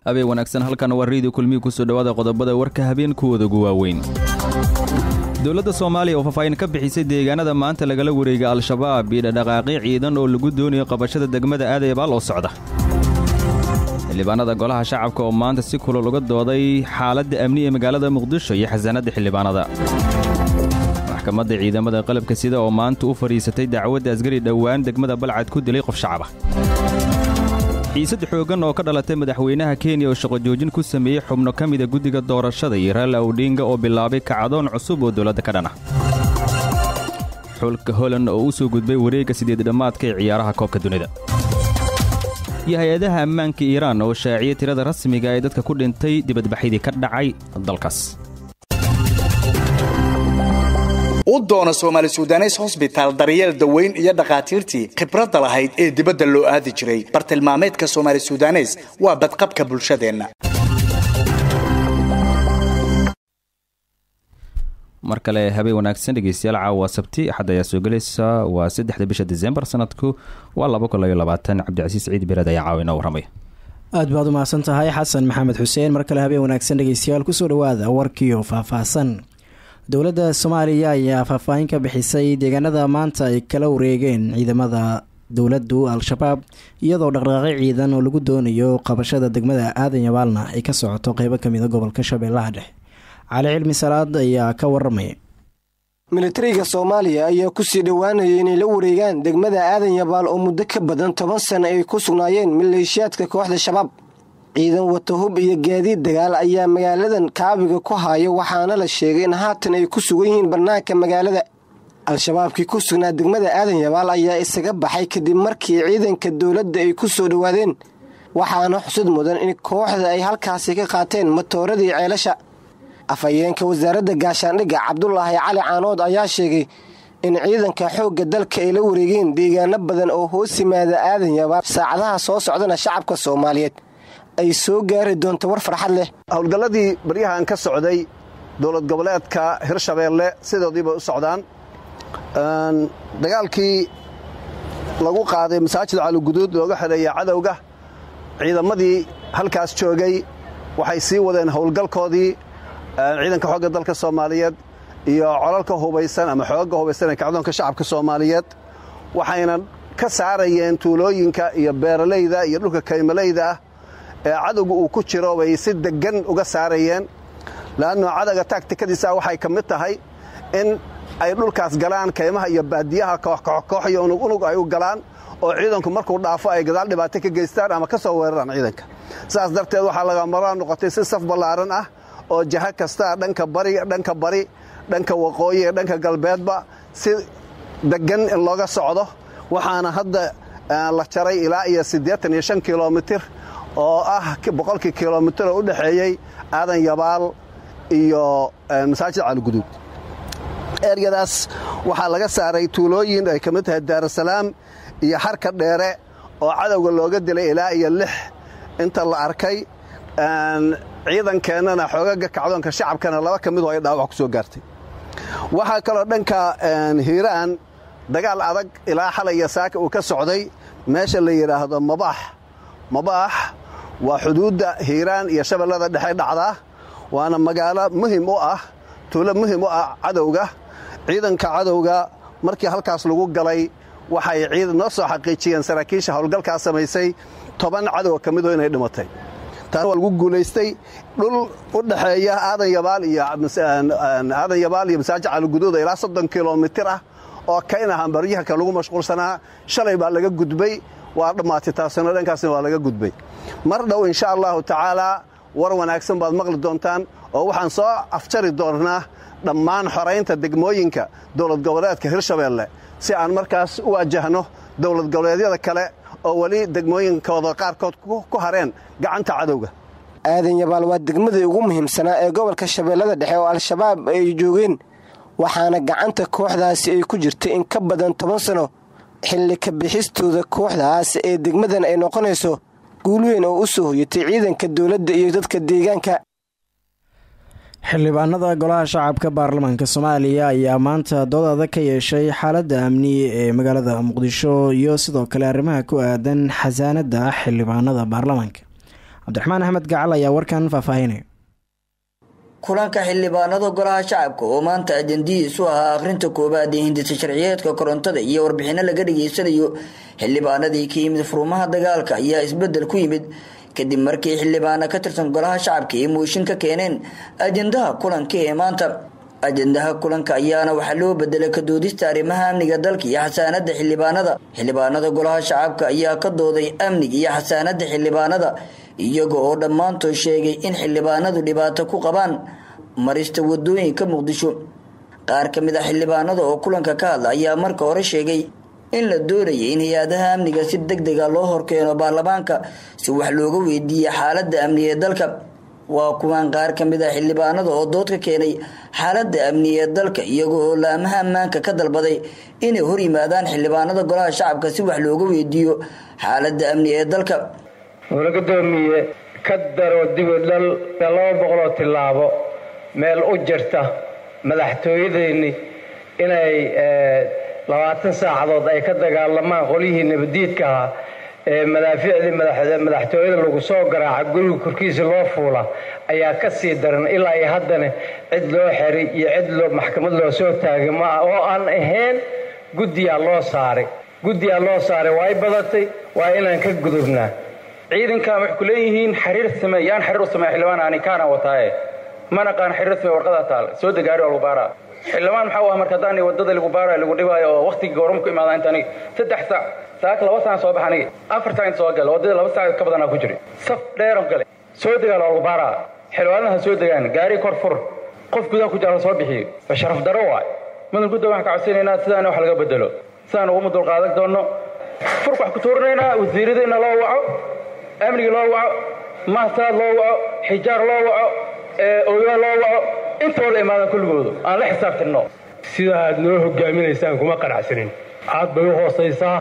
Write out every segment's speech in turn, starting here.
habeen wanaagsan halkan waa reediyo kulmihi kusoo dhowaada qodobada warka habeenkuwooda ugu waaweyn dowladda soomaaliya oo faahfaahin ka bixisay deegaanada maanta lagala wareegay al-shabaab iyo dhadhaqaaqyo ciidan oo lagu doonayo qabashada degmada aadayabaal oo socda xildhibaanada golaha shacabka oo maanta si kulol uga dooday xaaladda amni ee magaalada muqdisho iyo xasaanadda xildhibaanada maxkamadda ciidamada qalabka sida oo maanta u fadhiisatay dacwadda asgari dhowaan degmada balcad ku dilay qof shacaba xiisad xooggan oo ka dhalatay madaxweynaha kenya oo shaqo joojin ku sameeyey xubno ka mida guddiga doorashada iyo raala awdhinga oo bilaabay kacdoon cusub oo dowladda ka dhan ah xulka holand oo u soo gudbay wareegga sideed dhammaadka ee ciyaaraha koobka dunida iyo hay-adaha ammaanka iiraan oo shaaciyey tirada rasmiga ee dadka ku dhintay dibadbaxyadii ka dhacay dalkaas u doona soomaali sudanes hosbitaal daryeel daweyn iyo dhakhaatiirtii khibradda lahayd ee dibadda loo aadi jiray bartilmaameedka soomaali sudanes waa badqabka bulshadeenna mar kale habeen wanaagsan dhegeystayaal caawa sabti axad ayaa soo gelaysa waa saddexda bisha disembar sanadku waa laba kun labayo labaatan cabdicasiis ciid bered ayaa caawa inoo warramaya aad baad u mahadsan tahay xasan maxamed xuseen mar kale habeen wanaagsan dhegeystayaal kusoo dhawaada warkiio faahfaahsan dowladda soomaaliya ayaa faahfaahin ka bixisay deegaanada maanta ay kala wareegeen ciidamada dowladdu al-shabaab iyadoo dhaqdhaqaaqyo ciidan oo lagu doonayo qabashada degmada aadan yabaalna ay ka socoto qeybo kamida gobolka shabeellaha dhexe cali cilmi salaad ayaa ka waramaya militariga soomaaliya ayaa kusii dhowaanayay inay la wareegaan degmada aadan yabaal oo muddo ka badan toban sano ay ku sugnaayeen maleeshiyaadka kooxda shabaab ciidan wata hub iyo gaadiid dagaal ayaa magaaladan kaabiga ku haya waxaana la sheegay in haatan ay ku sugan yihiin bannaanka magaalada al-shabaabkii ku sugnaa degmada aadan yabaal ayaa isaga baxay kadib markii ciidanka dowladda ay ku soo dhowaadeen waxaana xusud mudan in kooxda ay halkaasi ka qaateen matooradii ceelasha afhayeenka wasaaradda gaashaandhigga cabdulaahi cali caanood ayaa sheegay in ciidanka xoogga dalka ay la wareegeen deegaano badan oo hoos yimaada aadan yabaal saacadaha soo socdana shacabka soomaaliyeed ay soo gaari doonto war farxad leh howlgalladii baryahan ka socday dowlad goboleedka hirshabeelle sidoodii bay u socdaan dagaalkii lagu qaaday masaajid caaliguduud looga xidheeya cadowga ciidamadii halkaas joogay waxay sii wadeen howlgalkoodii ciidanka xoogga dalka soomaaliyeed iyo colalka hubaysan ama xooga hubaysan ee kacdoonka shacabka soomaaliyeed waxayna ka saarayeen tuulooyinka iyo beeralayda iyo dhulka kaymalayda ah ee cadowga uu ku jiro bay si deggan uga saarayeen laanno cadowga taagtikadiisa waxay ka mid tahay in ay dhulkaas galaan kaymaha iyo baadiyaha kooxkoox iyo unug unug ay u galaan oo ciidanku markuu dhaafo ay gadaal dhibaato ka geystaan ama ka soo weeraraan ciidanka sidaas darteed waxaa laga maraa noqotay si saf ballaaran ah oo jaha kastaa dhanka bari dhanka bari dhanka waqooyi ee dhanka galbeedba si deggan in looga socdo waxaana hadda la jaray ilaa iyo siddeetan iyo shan kilomitir oo ah boqolkii kilomitir oo u dhexeeyey aadan yabaal iyo masaajid caaliguduud eryadaas waxaa laga saaray tuulooyin ay ka mid tahay daarusalaam iyo xarka dheere oo cadowga looga dilay ilaa iyo lix inta la arkay ciidankeennana xoogaga kacdoonka shacabkana laba ka midoo ay dhaawac ku soo gaartay waxaa kaloo dhanka hiiraan dagaal adag ilaa xalaya saaka uu ka socday meesha la yidhaahdo mabaax mabaax waa xuduudda hiiraan iyo shabeellada dhexe dhacdaa waana magaalo muhim u ah tuulo muhim u ah cadowga ciidanka cadowga markii halkaas lagu galay waxay noo soo xaqiijiyeen saraakiisha howlgalkaa samaysay toban cadow ka midoo inay dhimatay taana waa lagu guulaystay dhul u dhexeeya aadan yabaal iyo aadan yabaal iyo masaajid caaliguduuda ilaa soddon kilomitir ah oo kayna hambaryaha ka lagu mashquulsanaa shalay baa laga gudbay waa dhammaatay taasina dhankaasna waa laga gudbay mar dhow insha allahu tacaalaa war wanaagsan baad maqli doontaan oo waxaan soo afjari doonnaa dhammaan xoraynta degmooyinka dowlad goboleedka hirshabeelle si aan markaas u wajahno dowlad goboleedyada kale oo weli degmooyinkooda qaarkood ku hareen gacanta cadowga aadan yabaal waa degmadii ugu muhiimsanaa ee gobolka shabeellada dhexe oo al-shabaab ay joogeen waxaana gacanta kooxdaasi ay ku jirtay in ka badan toban sano xilli ka bixistooda kooxdaas ee degmadan ay noqonayso guul weyn oo u soo hoyatay ciidanka dowladda iyo dadka deegaanka xildhibaanada golaha shacabka baarlamaanka soomaaliya ayaa maanta dood adag ka yeeshay xaaladda amni ee magaalada muqdisho iyo sidoo kale arrimaha ku aadan xasaanada xildhibaanada baarlamaanka cabdiraxmaan axmed gacal ayaa warkan faahfaahinaya kulanka xildhibaanada golaha shacabka oo maanta ajandihiisu ahaa akhrinta koowaad ee hindisa sharciyeedka korontada iyo warbixino laga dhageysanayo xildhibaanadii ka yimid furmaha dagaalka ayaa isbedel ku yimid kadib markii xildhibaano ka tirsan golaha shacabka ay mooshin ka keeneen ajandaha kulanka ee maanta ajandaha kulanka ayaana waxaa loo bedelay kadoodista arrimaha amniga dalka iyo xasaanada xildhibaanada xildhibaanada golaha shacabka ayaa ka dooday amniga iyo xasaanada xildhibaanada iyaga oo dhammaantood sheegay in xildhibaanadu dhibaato ku qabaan marista wadooyinka muqdisho qaar ka mid a xildhibaanada oo kulanka ka hadla ayaa marka hore sheegay in la doonayay in hay-adaha amniga si deg dega loo horkeeno baarlamaanka si wax looga weydiiya xaaladda amni ee dalka waa kuwaan qaar ka mid a xildhibaanada oo dood ka keenay xaaladda amni ee dalka iyaga oo laamaha ammaanka ka dalbaday inay hor yimaadaan xildhibaanada golaha shacabka si wax looga weydiiyo xaaladda amni ee dalka mula gudoomiye ka daro dibidhal laba boqoloo tillaabo meel u jirta madaxtooyadeeni inay labaatan saacadood ay ka dagaalamaan qolyihii nabadiidka ahaa ee madaaficdii madaxtooyada lagu soo garaaca guriga korkiisa loo fuula ayaa ka sii daran ilaa iyo haddana cid loo xeray iyo cid loo maxkamad loo soo taagay ma ah oo aan ahayn guddiyaa loo saaray guddiyaa loo saaray waa y badatay waa inaan ka gudubnaa ciidankan waxay ku leeyihiin xiriir same yaan xiriir u samey xildhibaan ani kaana wataaye mana qaan xiriir same warqadaa taal soo degaari waa lagu baaraa xildhibaan maxaa u ah marka haddaan wadada lagu baarayo lagu dhibaayo oo waqtigii goorma ku imaada inta aniga saddex saac saak laba saac soo bax aniga afar saac inta soo gala wadada laba saac ka badanaa ku jiri saf dheeran gale soo degaa waa lagu baaraa xildhibaanaha soo degaan gaari kor fur qof gudaha ku jira la soo bixiyo waa sharaf daro waay mudan gudda waxaan ka codsanaynaa sidaan wax laga bedelo sidaan uguma dulqaadan doono furk wax ku tuurinaynaa wasiiradeenna loo waco amniga loo waco mahsaad loo waco xijaar loo waco ogaa loo waco intoo la imaadaan kulligoodu aan la xisaabtinno sida aad noo hogaaminaysaan kuma qanacsanin aad bay u hoosaysaa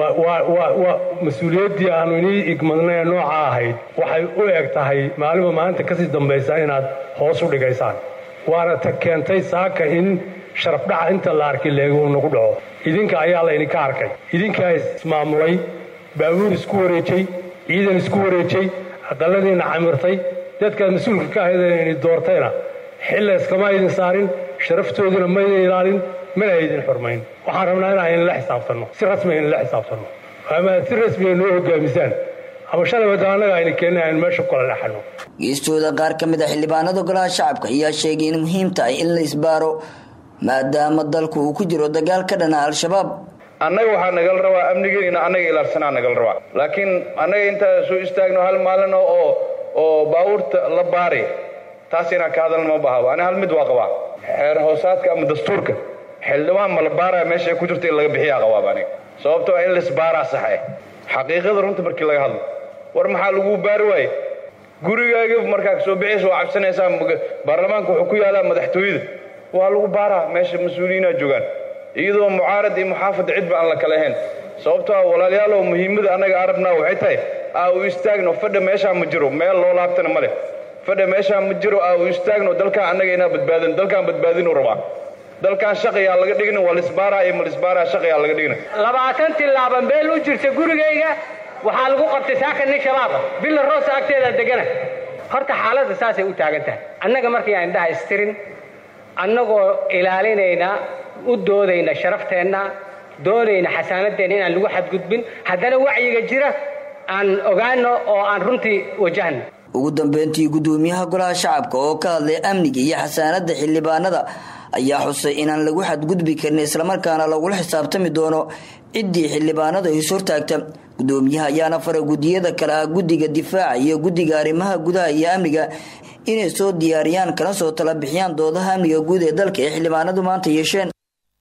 waa mas-uuliyaddii aanu inii igmadnay nooca ahayd waxay u eg tahay maalinba maalinta kasii dambaysa inaad hoos u dhigaysaan waana ta keentay saaka in sharafdhaca inta la arkay leegu nagu dhaco idinka ayaa laydinka arkay idinkaa ismaamulay baabuur isku wareejay ciidan isku wareejay aqaladiina camirtay dadkaad mas-uulka ka ahaydeen ini doortayna xilla iskama aydin saarin sharaftoodina maydin ilaalin mana aydin xurmayn waxaan rabnaa in aynala xisaabtanno si rasmi aynala xisaabtanno ama si rasmiga noo hogaamisaan ama shalay wada annaga ayna keenin aynu meesha kula leexanno geestooda qaar ka mid a xildhibaanada golaha shacabka ayaa sheegay in muhiim tahay in la isbaaro maadaama dalku uu ku jiro dagaal ka dhana al-shabaab annaga waxaa nagala rabaa amnigeena annaga ilaarsanaa nagala rabaa laakiin annaga intaa soo istaagno hal maalin oo oo baabuurta la baari taas inaan ka hadalna ma bahabo ani hal mid waa qabaa xeer hoosaadka ama dastuurka xildhibaan ma la baaraya meesha ay ku jirto in laga bixiyaa qabaaba aniga sababto waa in laisbaaraa saxe xaqiiqada runta markii laga hadlo war maxaa lagu baari waaye gurigaaga markaa soo bixiysa waa cabsanaysaa baarlamaanka wuxuu ku yaalaa madaxtooyada waa lagu baaraa meesha mas-uuliyiinaa joogaan iyadoo mucaarad iyo muxaafada cidba aan la kala ahayn sababto ah walaalayaalow muhiimada annaga arabnaa waxay tahay aa u istaagno fadha meeshaa ma jiro meel loo laabtana ma leh fadha meeshaa ma jiro aa u istaagno dalkaan annaga inaa badbaadin dalkaan badbaadinu rabaa dalkaan shaqayaa laga dhigna waa lisbaaraa iyo malisbaaraa shaqayaa laga dhigna labaatan tillaaba meel u jirta gurigayga waxaa lagu qabtay saaka nin shabaaba billa roosa agteeda degana horta xaaladda saasay u taagan tahay annaga markii aan indhaha istirin annagoo ilaalinayna u doodayna sharafteenna doonayna xasaanadeenna inaan lagu xadgudbin haddana wacyiga jira aan ogaano oo aan runtii wajahno ugu dambeyntii guddoomiyaha golaha shacabka oo ka hadlay amniga iyo xasaanada xildhibaanada ayaa xusay inaan lagu xadgudbi karin islamarkaana lagula xisaabtami doono ciddii xildhibaanadu is hortaagta gudoomiyaha ayaana faray gudiyada kale ah guddiga difaaca iyo guddiga arrimaha gudaha iyo amniga inay soo diyaariyaan kana soo tala bixiyaan doodaha amniga guud ee dalka ee xildhibaanadu maanta yeesheen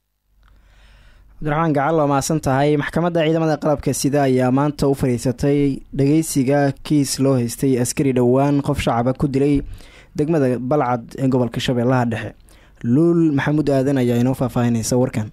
cabdiraxmaan gacal waa mahadsan tahay maxkamadda ciidamada qalabka sida ayaa maanta u fadhiisatay dhageysiga kiis loo haystay askari dhowaan qof shacaba ku dilay degmada balcad ee gobolka shabeellaha dhexe luul maxamuud aadan ayaa inoo faahfaahinaysa warkan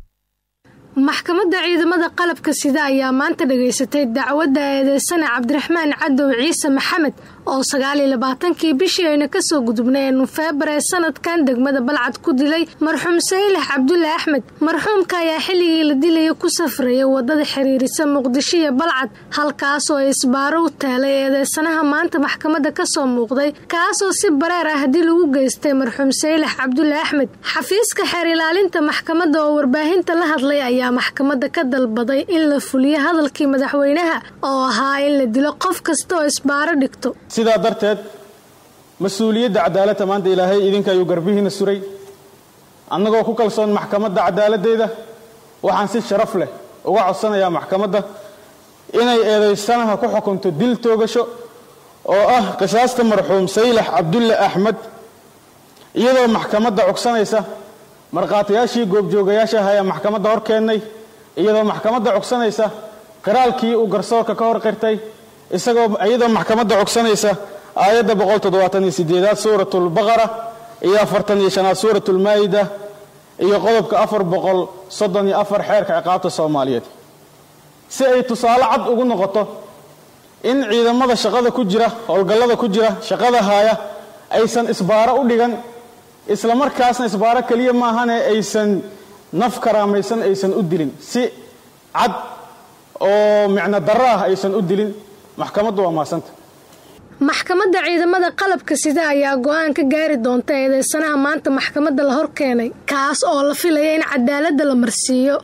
maxkamadda ciidamada qalabka sida ayaa maanta dhageysatay dacwadda eedeysane cabdiraxmaan cadow ciise maxamed oo sagaaliyo labaatankii bishii ayna kasoo gudubnay ee nofeembar ee sanadkan degmada balcad ku dilay marxuum saylax cabdulle axmed marxuumka ayaa xilligii la dilaya ku safraya wadada xiriirisa muqdisho iyo balcad halkaasoo ay isbaaro u taalay eedeysanaha maanta maxkamadda kasoo muuqday kaasoo si bareer ah haddii lagu geystay marxuum saylax cabdulle axmed xafiiska xeer ilaalinta maxkamadda oo warbaahinta la hadlay ayaa maxkamadda ka dalbaday in la fuliyo hadalkii madaxweynaha oo ahaa in la dilo qof kasta oo isbaaro dhigto sidaa darteed mas-uuliyadda cadaaladda maanta ilaahay idinka ayuu garbihiina suray annagoo ku kalsoon maxkamadda cadaaladdeeda waxaan si sharaf leh uga codsanayaa maxkamadda inay eedaysanaha ku xukunto dil toogasho oo ah qisaasta marxuum saylax cabdulle axmed iyadoo maxkamadda cogsanaysa markhaatiyaashii goobjoogayaasha ah ayaa maxkamadda hor keennay iyadoo maxkamadda cogsanaysa qiraalkii uu garsoorka ka hor qirtay isagoo iyadoo maxkamadda cogsanaysa aayadda boqol toddobaatan iyo sideedaad suuratulbaqara iyo afartan iyo shanaad suuratulmaa'ida iyo qodobka afar boqol soddon iyo afar xeerka ciqaabta soomaaliyeed si ay tusaale cad ugu noqoto in ciidamada shaqada ku jira howlgallada ku jira shaqada haaya aysan isbaaro u dhigan isla markaasna isbaaro keliya maahane aysan naf karaamaysan aysan u dilin si cad oo micno darro ah aysan u dilin maxkamaddu waa maasanta maxkamadda ciidamada qalabka sida ayaa go-aan ka gaari doonta eedeysanaha maanta maxkamadda la hor keenay kaas oo la filaya in cadaaladda la marsiiyo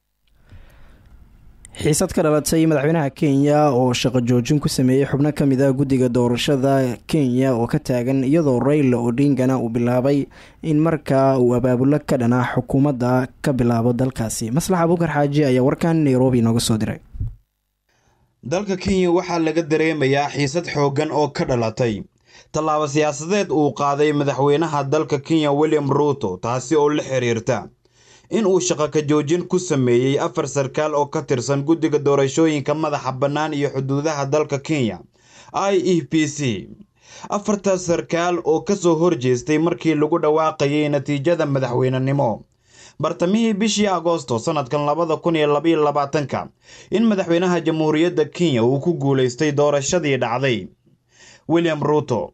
xiisad ka dhalatay madaxweynaha kenya oo shaqo joojin ku sameeyey xubno ka mid a guddiga doorashada kenya oo ka taagan iyadoo rayla odingana uu bilaabay in markaa uu abaabulo ka dhanaa xukuumadda ka bilaabo dalkaasi maslax abuukar xaaji ayaa warkan nairobi nooga soo diray dalka kenya waxaa laga dareemayaa xiisad xooggan oo ka dhalatay tallaabo siyaasadeed uu qaaday madaxweynaha dalka kenya william ruuto taasi oo la xiriirta in uu shaqo ka joojin ku sameeyey afar sarkaal oo ka tirsan guddiga doorashooyinka madaxa bannaan iyo xuduudaha dalka kenya i e b c afartaas sarkaal oo kasoo horjeestay markii lagu dhawaaqayay natiijada madaxweynenimo bartamihii bishii agoosto sanadkan labada kun iyo labaiyo labaatanka in madaxweynaha jamhuuriyadda kenya uu ku guulaystay doorashadii dhacday william ruuto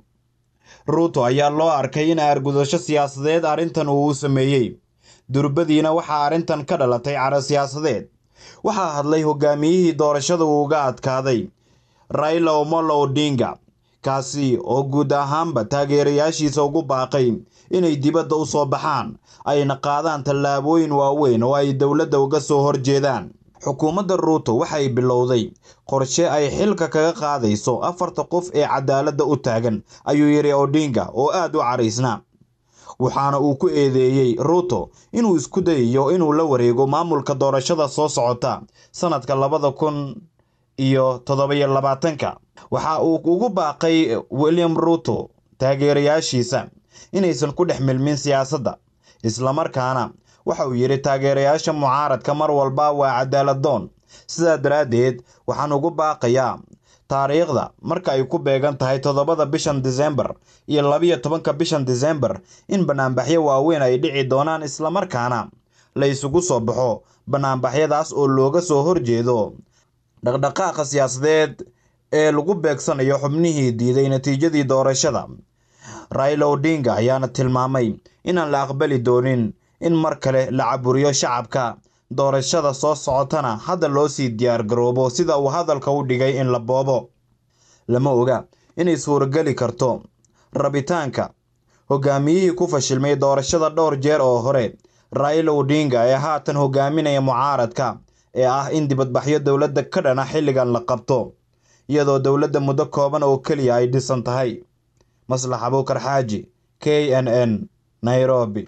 ruuto ayaa loo arkay in aargudasho siyaasadeed arrintan uu u sameeyey durbadiina waxaa arrintan ka dhalatay caro siyaasadeed waxaa hadlay hogaamiyihii doorashada uu uga adkaaday raila omolo odinga kaasi oo guud ahaanba taageerayaashiisa ugu baaqay inay dibadda u soo baxaan ayna qaadaan tallaabooyin waaweyn oo ay dowladda uga soo horjeedaan xukuumadda ruuto waxay bilowday qorshe ay xilka kaga qaadayso afarta qof ee cadaaladda u taagan ayuu yidhi odinga oo aad u caraysnaa waxaana uu ku eedeeyey ruuto inuu isku dayayo inuu la wareego maamulka doorashada soo socota sanadka labada kun iyo toddobiyo labaatanka waxa uu ugu baaqay william ruuto taageerayaashiisa inaysan ku dhex milmin siyaasadda islamarkaana waxa uu yidhi taageerayaasha mucaaradka mar walba waa cadaaladdoon sidaa daraaddeed waxaan ugu baaqayaa taariikhda marka ay ku beegan tahay toddobada bishan disembar iyo labiyo tobanka bishan disembar in banaanbaxyo waaweyn ay dhici doonaan islamarkaana la isugu soo baxo banaanbaxyadaas oo looga soo horjeedo dhaqdhaqaaqa siyaasadeed ee lagu beegsanayo xubnihii diiday natiijadii doorashada raila odinga ayaana tilmaamay inaan la aqbali doonin in mar kale la caburiyo shacabka doorashada soo socotana hadda loo sii diyaar garoobo sida uu hadalka u dhigay in la boobo lama oga inay suurageli karto rabitaanka hogaamiyihii ku fashilmay doorashada dhowr jeer oo hore raila odinga ee haatan hogaaminaya mucaaradka ee ah in dibadbaxyo dowladda ka dhana xilligan la qabto iyadoo dowladda muddo kooban oo keliya ay dhisan tahay maslax abuukar xaaji k n n nairobi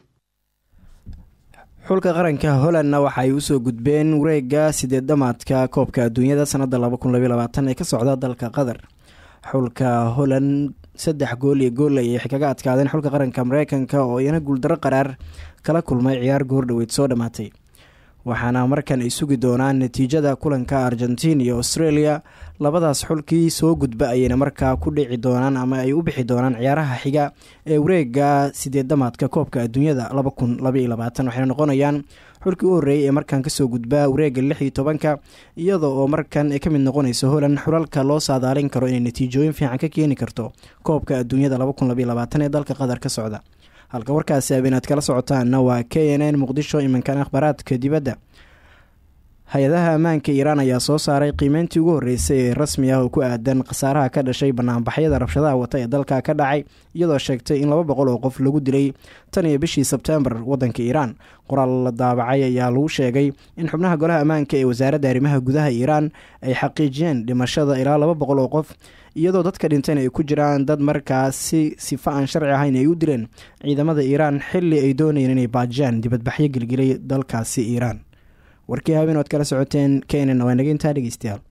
xulka qaranka hollandna waxa ay usoo gudbeen wareega sideed dhamaadka koobka adduunyada sanada ee ka socda dalka qatar xulka holland saddex gool iyo gool ayay kaga adkaadeen xulka qaranka mareykanka oo iyana guuldaro qaraar kala kulmay ciyaar goordhoweyd soo dhammaatay waxaana markan ay sugi doonaan natiijada kulanka argentiin iyo australia labadaas xulkii soo gudba ayayna markaa ku dhici doonaan ama ay u bixi doonaan ciyaaraha xiga ee wareega sideedamaadka koobka adduunyada waxayna noqonayaan xulkii u horreeyay ee markan kasoo gudbaa wareega lix iyo tobanka iyada oo markan ay ka mid noqonayso holand xulalka loo saadaalin karo inay natiijooyin fiican ka keeni karto koobka adduunyada ee dalka qatar ka socda halka warkaasi habeenaad kala socotaanna waa k n n muqdisho iminkan akhbaaraadka dibadda hay-adaha ammaanka iiraan ayaa soo saaray qiimeyntii ugu horreysay ee rasmi ah oo ku aadan khasaaraha ka dhashay banaanbaxyada rabshadaha wata ee dalka ka dhacay iyadoo sheegtay in laba boqol oo qof lagu dilay tan iyo bishii sebtembar waddanka iiraan qoraal la daabacay ayaa lagu sheegay in xubnaha golaha ammaanka ee wasaaradda arrimaha gudaha iiraan ay xaqiijiyeen dhimashada ilaa laba boqol oo qof iyadoo dadka dhinteen ay ku jiraan dad markaasi sifa aan sharci ahayn ay u dileen ciidamada iiraan xilli ay doonayeen inay baajiyaan dibadbaxyo gelgelay dalkaasi iiraan warkii habeen oad kala socoteen kenen waa naga intaa dhegeystayaal